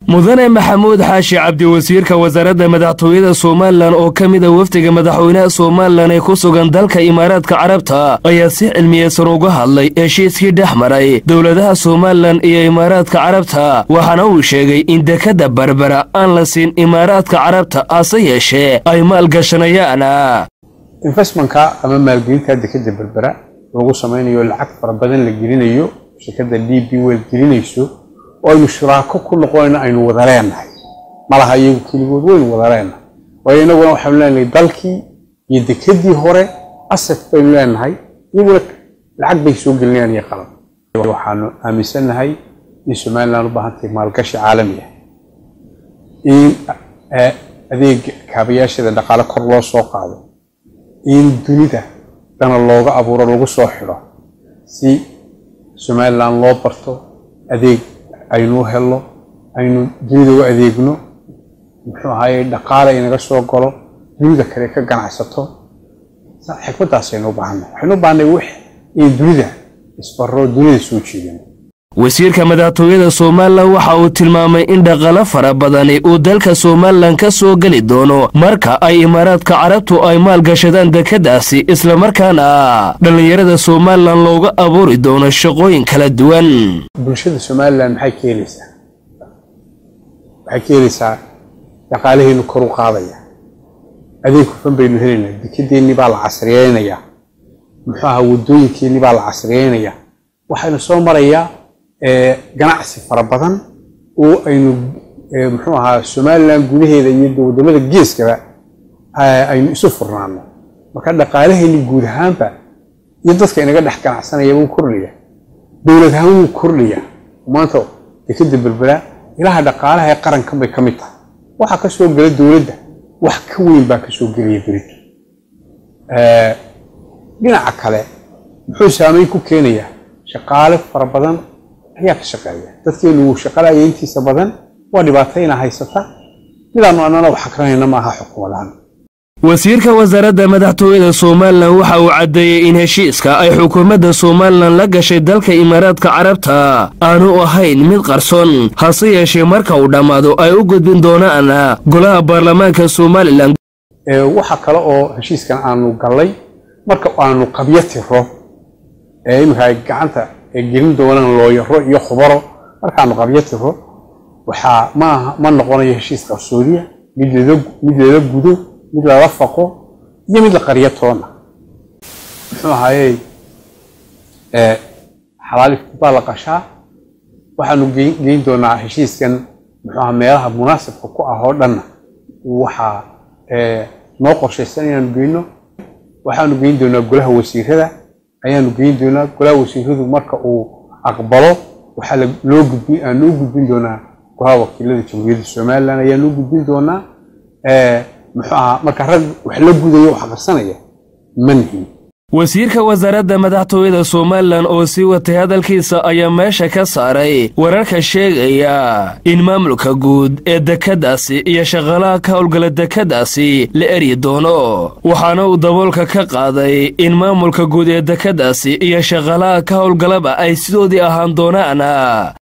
mudane maxamuud xaashi cabdi wasiirka wasaaradda madaxtooyada somalilan oo ka mid a wafdiga madaxweynaha somalilan ee ku sugan dalka imaaraadka carabta ayaa si cilmiyeysan uga hadlay heshiiskii dhex maray dowladaha somalilan iyo imaaraadka carabta waxaana uu sheegay in dekadda berbera aan la siin imaaraadka carabta hase yeeshee ay maalgashanayaan investmentka ama maalgelinta dekadda berbera lagu samaynayo lacag fara badan la gelinayo shirkadda d b wel gelinayso oo aynu shuraako ku noqonayno aynu wada leenahay malaha iyagu keligood waynu wada leenahay waayo inaguna waxaanu leenahay dalkii iyo dekedii hore asad baynu leenahay iyaguna lacag bay soo gelinayaan iyo qalab waxaanu aaminsannahay in somalilan u baahan tahay maalgashi caalami ah in adeeg kaabayaashada dhaqaale kor loo soo qaado in dunida dana looga abuuro lagu soo xidho si somalilan loo barto adeeg aynu helno aynu dunida u adeegno muxuu ahaye dhaqaale inaga soo galo dunida kale ka ganacsato xikmaddaasaynu u baahanay waxaynu u baahnay wix in dunida isbaro dunida soo jeedano wasiirka madaxtooyada somalilan waxa uu tilmaamay in dhaqalo fara badani uu dalka somalilan ka soo geli doono marka ay imaaraadka carabtu ay maalgashadaan dekadaasi islamarkaana dhallinyarada somalilan looga abuuri doono shaqooyin kala duwan bulshada somalilan maxay ka helaysaa waxay ka helaysaa dhaqaalaheenu kor u qaadaya adeeg hufan baynu helaynaa dekedeennii baa la casriyeynayaa muxuu aha waddooyinkeenii baa la casriyeynayaa waxaynu soo marayaa ganacsi fara badan oo aynu muxuu ahaa somalilan gudaheeda iyo waddamada geeskaba aynu isu furnaano marka dhaqaalaheeni guud ahaanba iyo dadka inaga dhex ganacsanaya wuu kordhaya dowlad ahaan wuu kordhaya maanta dekeda berbera ilaha dhaqaalaha ee qarankan bay ka mid tahay waxaa ka soo gela dowladda wax ka weyn baa ka soo gelaya berito dhinaca kale muxuu saameyn ku keenayaa shaqaale fara badan ayaa ka shaqeeya dadkeenu wuu shaqalaya intiisa badan waa dhibaatayna haysata midaanu annana wax akranayna maaha xukuumadaan wasiirka wasaaradda madaxtooyada somalilan waxa uu caddeeyey in heshiiska ay xukuumadda somalilan la gashay dalka imaaraadka carabta aanu ahayn mid qarsoon hase yeeshee marka uu dhammaado ay u gudbin doonaan golaha baarlamaanka somalilan waxa kale oo heshiiskan aanu gallay marka aanu qabyo tiro ee iminka ay gacanta gelin doonaan looyaro iyo khubaro markaanu qabyo tiro waxaa maaha ma noqonayo heshiis qarsoodiya mid lala gudo mid lala faqo iyo mid la qaryo toona muxuu ahaaye xalaalifku baa la qashaa waxaanu geyn doonaa heshiiskan muxuu aha meelaha munaasibka ku ah oo dhanna waxaa noo qorshaysan inaanu geyno waxaanu geyn doonaa golaha wasiirada ayaanu geyn doonaa golaha wasiiradu marka uu aqbalo waxaa loo gudbin aanu u gudbin doonaa golaha wakiilada jamhuuriyadda somalilan ayaanu u gudbin doonaa muxuu ahaa marka rag wax la gudayo wax qarsanaya ma nihin wasiirka wasaaradda madaxtooyada somalilan oo sii watay hadalkiisa ayaa meesha ka saaray wararka sheegaya in maamulka guud ee dekadaasi iyo shaqaalaha ka howlgala dekadaasi la eryi doono waxaana uu daboolka ka qaaday in maamulka guud ee dekadaasi iyo shaqaalaha ka howlgalaba ay sidoodii ahaan doonaan